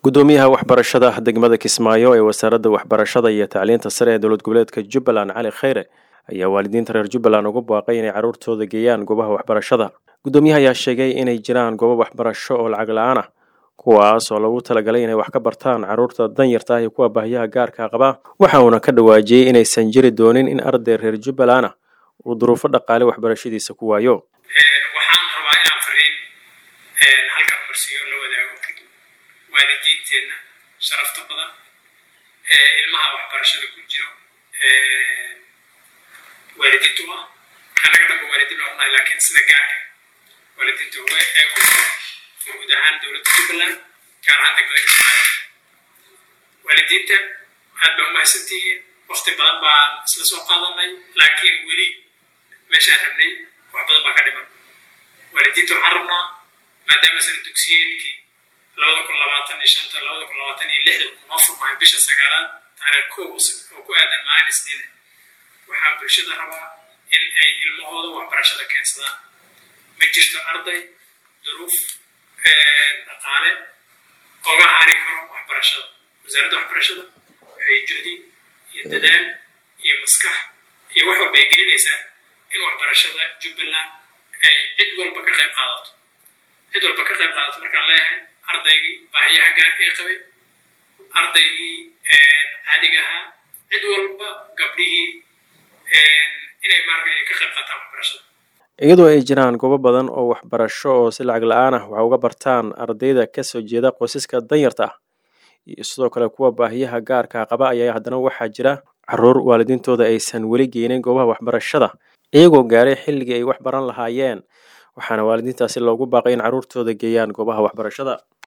gudoomiyaha waxbarashada degmada kismaayo ee wasaaradda waxbarashada iyo tacliinta sare ee dowlad goboleedka jubbaland cali kheyre ayaa waalidiinta reer jubbaland ugu baaqay inay carruurtooda geeyaan goobaha waxbarashada gudoomiyaha ayaa sheegay inay jiraan goobo waxbarasho oo lacag la-aan ah kuwaas oo lagu talagalay inay wax ka bartaan carruurta danyarta ah iyo kuwa baahiyaha gaarka qaba waxa uuna ka dhawaajiyey inaysan jiri doonin in arday reer jubbaland ah uu duruufo dhaqaale waxbarashadiisa ku waayo waxaan rabaa inaan fariin halkan marsiyo la wadaago waalidiinteenna sharafta badan ee ilmaha waxbarashada ku jiro waalidiintu ah annaga dhanba waalidiin baan unahay laakiin sida gaarka waalidiintu ee ku guud ahaan dowladda jubbaland gaar ahaan degmada kismaayo waalidiinta aad baa umahadsantihiin waqti badan baan isla soo qaadanay laakiin weli meeshaan rabnay wax badan baa ka dhiman waalidiinta waxaan rabnaa maadaama sana dugsiyeedkii labada kun labaatan iyo shanta labada kun labaatan iyo lixda kuma furmahay bisha sagaalaad taariikh kow oo ku aadan maalin isniina waxaa bulshada rabaa in ay ilmahooda waxbarashada keensadaan ma jirto arday duruuf dhaqaale oga hari karo waxbarashada wasaaradda waxbarashada waxay juhdi iyo dadaal iyo maskax iyo wax walba ay gelinaysaa in waxbarashada jubbaland ay cid walba ka qayb qaadato cid walba ka qayb qaadato markaan leeyahay ardaygii baahiyaha gaarka ee qabay ardaygii caadiga ahaa cid walba gabdhihii inay maaragay ka qayb qaataan waxbarashada iyadoo ay jiraan goobo badan oo waxbarasho oo si lacag la-aan ah wax uga bartaan ardayda kasoo jeeda qoysaska danyarta ah iyo sidoo kale kuwa baahiyaha gaarka qaba ayaa haddana waxaa jira carruur waalidiintooda aysan weli geynin goobaha waxbarashada iyagoo gaaray xilligii ay wax baran lahaayeen waxaana waalidiintaasi loogu baaqay in carruurtooda geeyaan goobaha waxbarashada